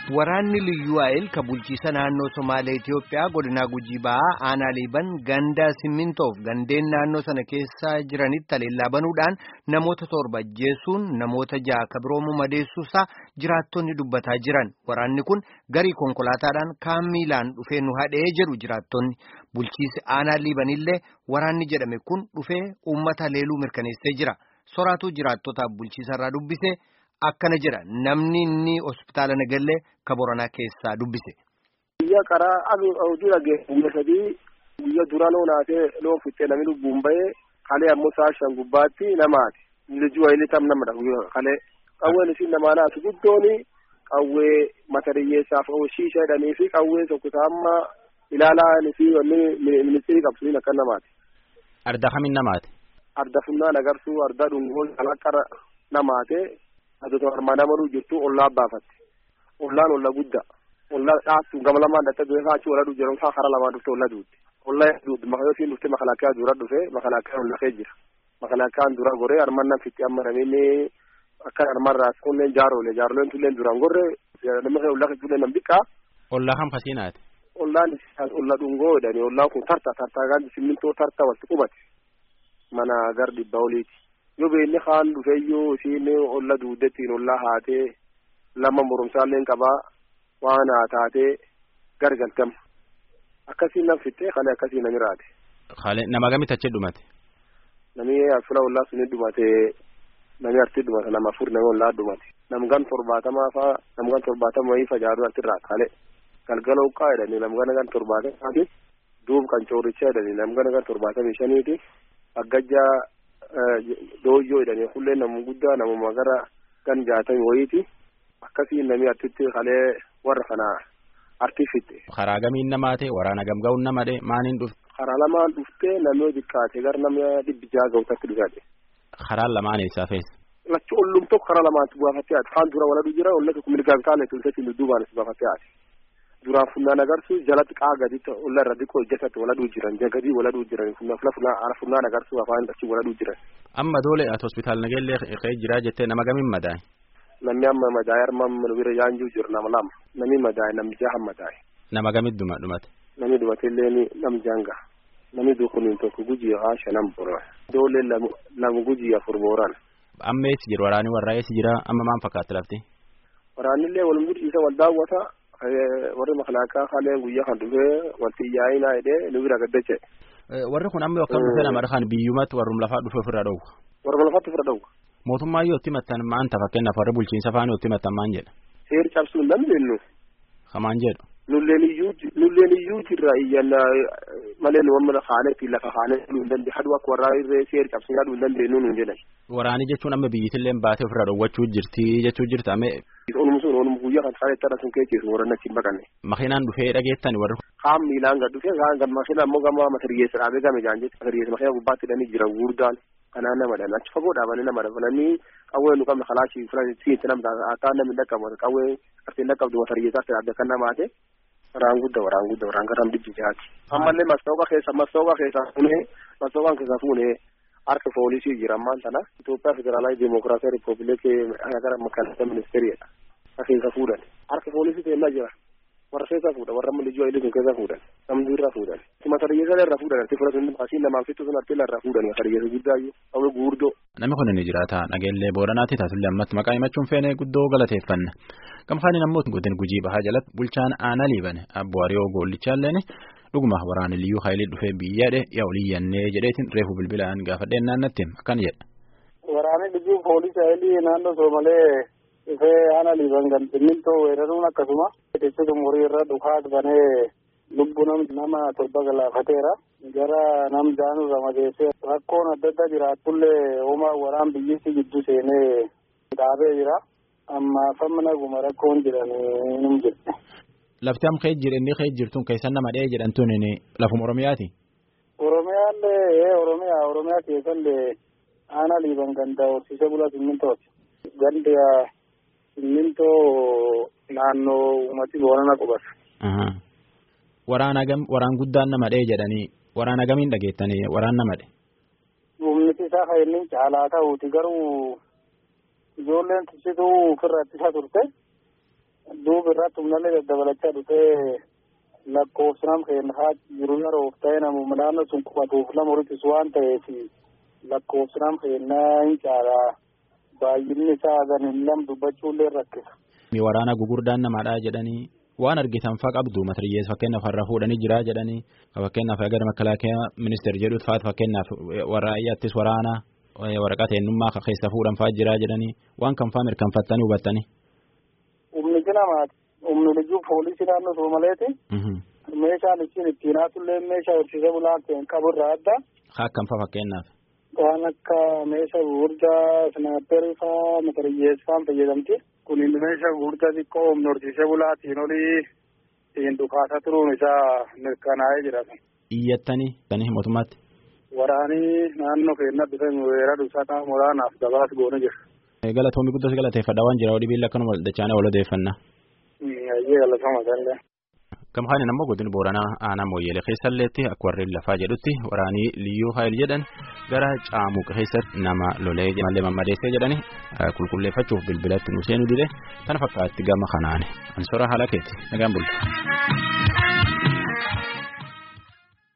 Waraanni liyyuu ayil ka bulchiisa naannoo Somaalee Itiyoophiyaa godina Gujii Ba'aa aanaa liiban gandaa simmintoof gandeen naannoo sana keessa jiranitti haleellaa banuudhaan namoota torba ajjeesuun namoota ja'a ka biroo madeessuusaa jiraattonni dubbataa jiran. Waraanni kun garii konkolaataadhaan kaan miilaan dhufee nu hadhee jedhu jiraattonni. Bulchiisi aanaa liibanillee waraanni jedhame kun dhufee uummata haleeluu mirkaneessee jira. Soraatu jiraattotaaf bulchiisarraa dubbise. Akkana jedha namni inni hospitaala Nagallee ka Boranaa keessaa dubbise. Biyya karaa hojii dhageesse guyya sadii guyya dura loon haatee loon fixee namni lubbuun bahee kalee ammoo sa'a shan gubbaatti namaati. Lijuu wayilee tam namadha kalee. Qawween isin namaa naatu guddooni qawwee mata dhiyyeessaaf shiisha jedhanii fi qawwee tokko amma ilaalaa fi wanni ministirii qabsuun akka namaati. Arda kamiin namaati? Arda funnaan agarsuu arda dhungoon kalaqqara namaate. Adoota armaan amaluu jirtu ollaa baafatti. Ollaan olla guddaa. Ollaa dhaabsuun gama lamaan dhattee beekaa achi ola jiran isaa karaa lamaan dhufte olla duutti. Olla duutti makayootiin dhufte makalaakaa dura dhufe makalaakaa olla kee jira. Makalaakaan dura goree armaan nan fitti amma namni akka armaan raas kunneen jaarolee jaaroleen tulleen duraan goree namni kee olla kee tulleen nam dhiqqaa. Ollaa kam fasiinaati? Ollaan olla dhungoo jedhani ollaan kun tarta tartaa gaandi simmintoo tarta walitti qubate. Mana gar dhibba oliiti. yoo beelli kaan dhufeeyyuu isiin olla duudettiin ollaa haatee lama murumsaalleen qabaa waan haa taatee gargaltama akkasiin nam fixee kalee akkasiin nami raate. Kalee nama gamitti achi dhumate? Nami fula ollaa suni dhumate nami arti dhumate nama afur nami ollaa dhumate namgan torbaatamaa faa namgan torbaatama wayii facaaduu arti irraa kalee galgala uqqaa jedhanii namgana gan torbaatamaati duub kan cooricha jedhanii namgana gan torbaatamii shaniiti aggajjaa dooyyoo jedhanii kullee nama guddaa namuma gara gan jaatami wayiiti akkasiin namni artitti kalee warra kana arti fitte. Karaa gamiin namaate waraana gamga'uun namadhe maaniin dhufte? Karaa lamaan dhuftee namni xiqqaate gara nama dhibbi jaha ga'utatti dhufate. Karaan lamaan eessaa feessa? Lachi ollum tokko karaa lamaatti baafattee haati. Kaan dura waladu jira olla tokko mirgaan kaale tulseetiin duubaan as baafattee haati. duraan funnaan agarsu jalatti qaa gaditti olla irra dhiqoo ijjatatti waladuu jiran jagadii waladuu jiran funnaan fula funnaan funnaan agarsu afaan achi waladuu jiran. Amma doole ati hospitaal nageellee ka'ee jiraa jettee nama gamiin madaa'e? Namni amma madaa'e arma nu bira yaanjuu jiru nama lama namni madaa'e namni jaha madaa'e. Nama gamitti dhuma dhumate? Namni dhumateillee nam janga namni dukuniin tokko gujii haa shanan boran doole lama gujii afur booran. Amma eessi jira waraanni warraa eessi jira amma maal fakkaatti lafti? Waraannillee wal mudhiisa wal daawwata warri makalaakaa haaleen guyyaa kan dhufee wanti yaa'inaa jedhee nu bira gaddache. Warri kun amma akkam dhufee nama kan biyyumatti warrum lafaa dhufe ofirra dhowwa. Warrum lafaatti ofirra dhowwa. Mootummaa yoo itti maxxan maanta fakkeenyaaf warri bulchiinsa faana yoo itti maxxan maan jedha. Seeri cabsuu hin dandeenyu. Kamaan jedhu. Nulleen iyyuu nulleen iyyuu jirra iyyanna malee nu amma haanetti lafa haanee nu hin dandeenye haduu akka warraa irree seeri cabsuu yaaduu hin dandeenyu nu hin jedhan. Waraanii jechuun amma biyyittillee baatee ofirra dhowwachuu jirti jechuu jirta amee. Onumu sun onumu guyyaa kan saanii tara sun keecheesu warra nachi hin baqanne. Makiinaan dhufee dhageettan warri. Kaan miilaan gad dhufee kaan gad makiinaa ammoo gama matariyyeessa dhaabee game jaan jechuudha. Matariyyeessa makiinaa gubbaatti hidhanii jira guurdaan kanaan nama dhan achi fagoo dhaabanii nama dabalanii qawwee nu qabne kalaashii filan siinti namta akka namni dhaqqabu qawwee qartiin dhaqqabdu matariyyeessaa fi dhaabee kan namaate. Waraan guddaa waraan guddaa waraan garam dijji jaati. Ammallee mastooqa keessa mastooqa keessa fuunee mastooqaan keessa fuunee harka poolisii jira ammaan tana Itoophiyaa Federaalaa Dimokiraatawaa Ripoobilikii gara makaalata ministeeriidha. Keessa fuudhan harka poolisii teellaa jira warra keessa fuudhan warra amma lijuu ayilee sun keessa fuudhan namni irra fuudhan. Matariyyeessa irra fuudhan arti fudhatan asiin namaaf fixu sun arti irra fuudhan matariyyeessa guddaa iyyuu qawwee guurdoo. Namni kun ni jiraata nageellee booranaatti taatullee ammatti maqaa himachuun feene guddoo galateeffanna. Gamkaaniin ammoo godin gujii bahaa jalatti bulchaan aanaa liibane abbo Ariyoo Goollichaalleen dhuguma waraana liyyuu hayilee dhufee biyyaadhe yaa oliyyannee jedheetiin reefu bilbilaan gaafadheen naannatti akkana jedha. Waraanni liyyuu poolisii hayilii naannoo Soomalee dhufee aanaa liiban kan simmintoo weeraruun akkasuma itti umurii irra dhukaa banee lubbuu nama torba galaafateera. Gara nam daanuu ramadeessee rakkoon adda addaa jiraatullee uumaa waraan biyyatti gidduu seenee dhaabee jira. Amma famna guma rakkoon jiran num jirti. Lafti am kee jira inni kee jirtuun keessan nama dhahee jedhamtuun lafuma Oromiyaati. Oromiyaallee Oromiyaa Oromiyaa keessallee aanaa liiban ganda horsiisee bulaa simmintooti. Gandi simmintoo naannoo uummati boonana qubata. Waraana gam waraan guddaan nama dhahee jedhanii waraana gamiin dhageettanii waraan nama dhe. Humniti isaa kan inni caalaa ta'uuti garuu ijoolleen tibsituu ofirra ittisa turte duuba irratti humnallee daddabalachaa dhufee lakkoofsinam keenya haa jiru yeroof ta'e namuma naannoo sun qubatuuf nama horitisu waan ta'eef lakkoofsinam keenya hin caalaa baay'inni isaa ganin lam dubbachuullee rakkisa. Waraana gugurdaan namaadhaa jedhanii waan argitan faa qabdu matiriyyees fakkeenyaaf har'a fuudhanii jira jedhanii fakkeenyaaf gara makalaakaa ministeer jedhuut faatu fakkeenyaaf waraayyaattis waraana waraqaa eenyummaa keessa fuudhan faa jira jedhanii waan kan faa mirkanfattanii hubattanii. Humni namaati. Humni liyyuu poolisii naannoo Soomaleeti. Meeshaan ittiin ittiin haatullee meeshaa horsiisee bulaa ta'een qaburraa adda. Akkam faa fakkeenyaaf. Waan akka meeshaa gurguddaa snaapperii faa matariyyees faan fayyadamti. Kun meeshaa gurguddaa xiqqoo humna horsiisee bulaatiin olii ittiin dhukaasaa turuun isaa mirkanaa'ee jira. Iyyattanii tanii mootummaatti. Waraanii naannoo keenya bifa weerara dhusaa waraanaaf gabaas goone jira. Galatoomii guddaa galateeffadha waan jira odii biilla akkanuma dachaanee wal odeeffannaa. Ayyee galatama sallee. Gamhaan ammoo godina Booranaa aanaa Mooyyeelee keessalleetti akka warreen lafaa jedhutti waraanii liyyuu haayil jedhan gara caamuqa keessatti nama lolee mallee mammadeessee jedhani qulqulleeffachuuf bilbilatti nu seenuu dide kana fakkaatti gama kanaani ansora haala keetti nagaan bulti.